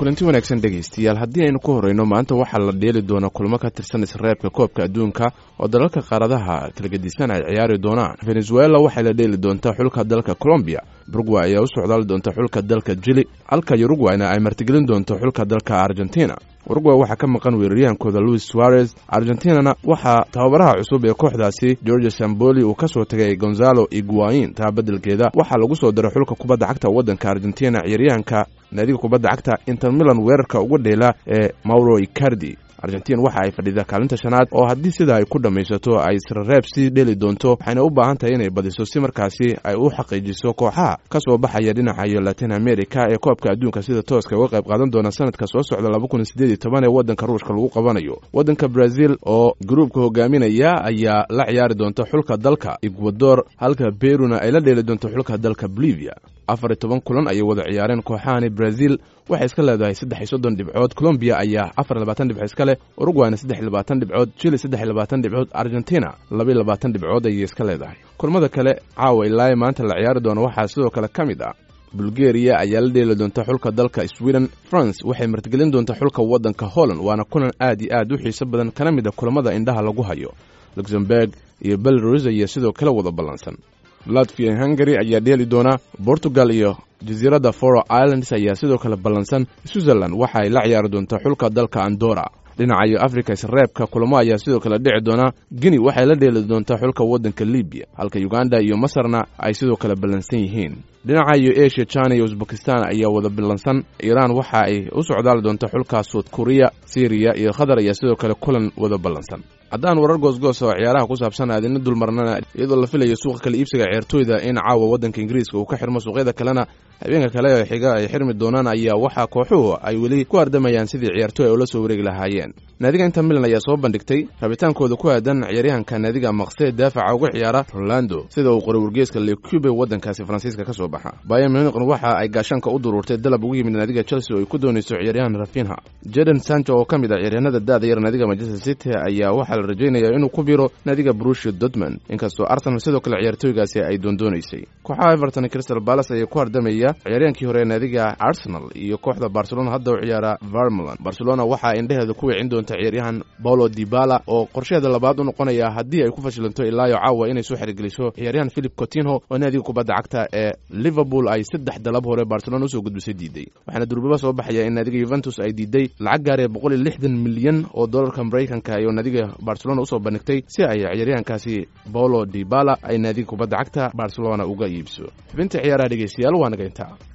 kulanti wanaagsan dhegaystayaal haddii aynu ku horreyno maanta waxaa la dheeli doonaa kulmo ka tirsan isreebka koobka adduunka oo dalalka qaaradaha kala gedisan ay ciyaari doonaan venezuela waxay la dheeli doontaa xulka dalka colombiya burugway ayaa u socdaali doonta xulka dalka jili halka yurugwayna ay martigelin doonto xulka dalka argentina urugway waxaa ka maqan weeraryahankooda luis suarez argentinana waxaa tababaraha cusub ee kooxdaasi george samboli uu ka soo tagay gonzalo iguain taa beddelkeeda waxaa lagu soo diray xulka kubadda cagta waddanka argentina ciyaaryahanka naadiga kubadda cagta inter milan weerarka uga dheela ee mauro icardi argentin waxa ay fadhidaa kaalinta shanaad oo haddii sidaa ay ku dhammaysato ay isreeb sii dheli doonto waxayna u baahan tahay inay badiso si markaasi ay u xaqiijiso kooxaha ka soo baxaya dhinaca iyo latin america ee koobka adduunka sida tooska uga qayb qaadan doona sanadka soo socda laba kun sideed iyo toban ee waddanka ruushka lagu qabanayo waddanka brazil oo gruubka hogaaminaya ayaa la ciyaari doonta xulka dalka ecuador halka beruna ay la dheeli doonto xulka dalka bolivia afar iyo toban kulan ayay wada ciyaareen kooxahani brazil waxay iska leedahay saddex iyo soddon dhibcood colombiya ayaa afar iyo labaatan dhibcood iska leh urugwayna saddex iyo labaatan dhibcood chile saddex iyo labaatan dhibcood argentina laba iyo labaatan dhibcood ayay iska leedahay kulmada kale caawa ilaa maanta la ciyaari doono waxaa sidoo kale ka mid ah bulgeriya ayaa la dheeli doonta xulka dalka sweden france waxay martigelin doonta xulka waddanka holland waana kulan aad iyo aad u xiiso badan kana mid a kulamada indhaha lagu hayo luxemburg iyo belarus ayaa sidoo kale wada ballansan latvia hungary ayaa dheeli doona portugal iyo jasiiradda foro islands ayaa sidoo kale ballansan switzerland waxa ay la ciyaari doontaa xulka dalka andora dhinaca iyo africa isreebka kulamo ayaa sidoo kale dhici doona guinea waxay la dheeli doontaa xulka waddanka libiya halka uganda iyo masarna ay sidoo kale ballansan yihiin dhinaca iyo asia china iyo uzbekistan ayaa wada ballansan iiraan waxa ay u socdaali doonta xulka suud kuriya syriya iyo qatar ayaa sidoo kale kulan wada ballansan haddaan warar goosgoos oo ciyaaraha ku saabsan aadina dulmarnana iyadoo la filayo suuqa kala iibsiga ciyaartooyda in caawa waddanka ingiriiska uu ka xirmo suuqyada kalena habeenka kale ee xiga ay xirmi doonaan ayaa waxaa kooxuhu ay weli ku ardamayaan sidii ciyaartooy ay ula soo wareegi lahaayeen naadiga inter milan ayaa soo bandhigtay rabitaankooda ku aadan ciyaaryahanka naadiga maqsee daafaca uga ciyaara rolando sida uu qoray wargeeska lecube waddankaasi faransiiska ka soo baxa bayan muniqn waxa ay gaashaanka u duruurtay dalab ugu yimid naadiga chelsea oo ay ku doonayso ciyaaryahan rafinha jeden sancho oo ka mid ah ciyaaryahanada da-da yar naadiga manchester city ayaa waxaa la rajaynaya inuu ku biro naadiga brushia dortmund inkastoo arsenal sidoo kale ciyaartooygaasi ay doondoonaysay kooxaha everton crystal palace ayaa ku hardamaya ciyaaryahankii hore ee naadiga arsenal iyo kooxda barcelona hadda u ciyaara vermeland barcelona waxaa indheheeda ku wicin doonta ciyaaryahan paulo dibala oo qorsheheeda labaad u noqonaya haddii ay ku fashilanto ilaayo caawa inay soo xerigeliso ciyaaryahan philip cotinho oo naadiga kubadda cagta ee liverpool ay saddex dalab hore barcelona usoo gudbisay diiday waxaana durbaba soo baxaya in naadiga yuventus ay diiday lacag gaaree boqol iyo lixdan milyan oo dollarka maraykanka iyo naadiga barcelona usoo bandhigtay si ay ciyaaryahankaasi paulo dibala ay naadiga kubadda cagta barcelona uga iibso xubinta ciyaaraha dhegeystayaal waa naga intaa